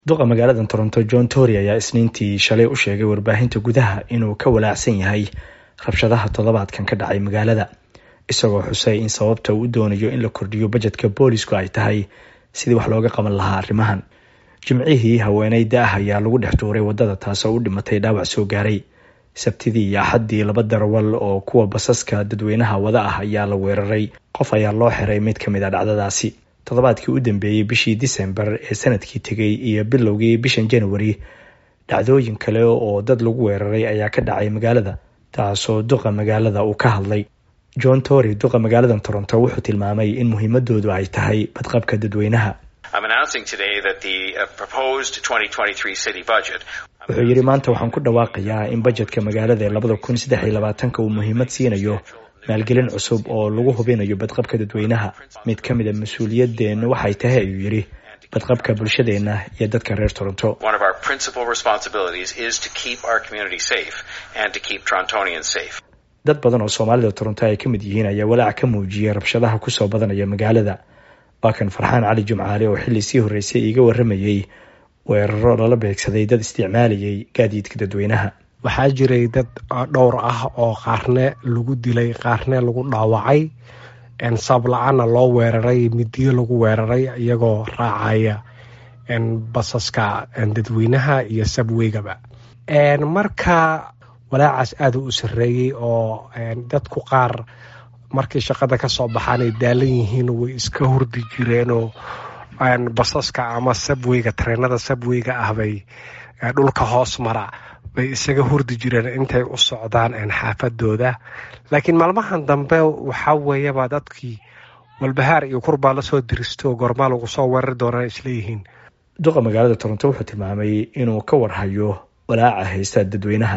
duqa magaalada toronto john tory ayaa isniintii shalay u sheegay warbaahinta gudaha inuu ka walaacsan yahay rabshadaha toddobaadkan ka dhacay magaalada isagoo xusay in sababta uu u doonayo in la kordhiyo bajetka boolisku ay tahay sidii wax looga qaban lahaa arrimahan jimcihii haweeney da-ah ayaa lagu dhex tuuray wadada taasoo u dhimatay dhaawac soo gaaray sabtidii iyo axaddii laba darawal oo kuwa basaska dadweynaha wada ah ayaa la weeraray qof ayaa loo xiray mid ka mid a dhacdadaasi toddobaadkii u dambeeyey bishii disembar ee sanadkii tegay iyo bilowgii bishan januari dhacdooyin kale oo dad lagu weeraray ayaa ka dhacay magaalada taasoo duqa magaalada uu ka hadlay john tory duqa magaalada toronto wuxuu tilmaamay in muhiimadoodu ay tahay badqabka dadweynaha wuxuu yidhi maanta waxaan ku dhawaaqayaa in bajetka magaalada ee labada kun saddex iyo labaatanka uu muhiimad siinayo maalgelin cusub oo lagu hubinayo badqabka dadweynaha mid ka mid a mas-uuliyadeenna waxay tahay ayuu yidhi badqabka bulshadeenna iyo dadka reer toronto dad badan oo soomaalida toronto ay ka mid yihiin ayaa walaac ka muujiyay rabshadaha kusoo badanaya magaalada waa kan farxaan cali jumcaale oo xilli sii horreysay iiga warramayey weeraro lala beegsaday dad isticmaalayay gaadiidka dadweynaha waxaa jiray dad dhowr ah oo qaarne lagu dilay qaarne lagu dhaawacay sabla-aana loo weeraray midiyo lagu weeraray iyagoo raacaya basaska dadweynaha iyo sabweygaba marka walaacaas aada u sareeyey oo dadku qaar markay shaqada kasoo baxaan ay daalan yihiin way iska hurdi jireenoo basaska ama sabweyga tareenada sabweyga ah bay dhulka hoos mara bay isaga hurdi jireen intay u socdaan xaafadooda laakiin maalmahan dambe waxaa weeyaba dadkii walbahaar iyo kurbaa lasoo diristo gormaa lagu soo weerari doonaan isleeyihiin duqa magaalada toronto wuxuu tilmaamay inuu ka warhayo walaaca haysta dadweynaha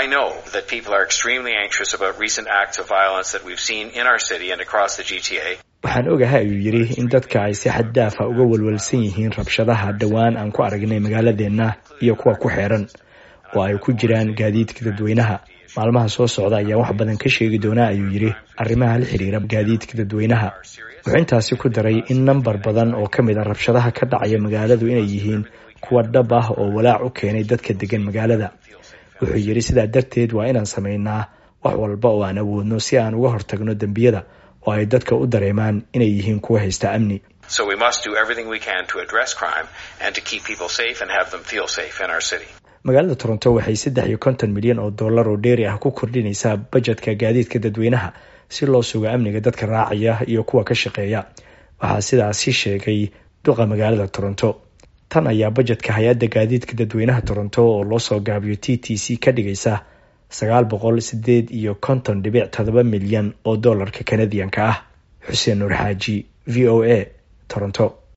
waxaan ogahay ayuu yidhi in dadka ay si xad daafa uga walwalsan yihiin rabshadaha dhowaan aan ku aragnay magaaladeenna iyo kuwa ku xeeran oo ay ku jiraan gaadiidka dadweynaha maalmaha soo socda ayaa wax badan ka sheegi doonaa ayuu yidhi arrimaha la xiriira gaadiidka dadweynaha wuxuu intaasi ku daray in nambar badan oo ka mid a rabshadaha ka dhacaya magaaladu inay yihiin kuwa dhab ah oo walaac u keenay dadka degan magaalada wuxuu yidhi sidaa darteed waa inaan samaynaa wax walba oo aan awoodno si aan uga hortagno dembiyada oo ay dadka u dareemaan inay yihiin kuwa haysta amni magaalada toronto waxay saddex iyo konton milyan oo dollar oo dheeri ah ku kordhinaysaa bajetka gaadiidka dadweynaha si loo sugo amniga dadka raacaya iyo kuwa ka shaqeeya waxaa sidaasi sheegay duqa magaalada toronto tan ayaa bajetka hay-adda gaadiidka dadweynaha toronto oo loo soo gaabiyo t t c ka dhigaysa sagaal boqol sideed iyo konton dhibic todoba milyan oo dollarka kanadiyanka ah xuseen nuur xaaji v o a toronto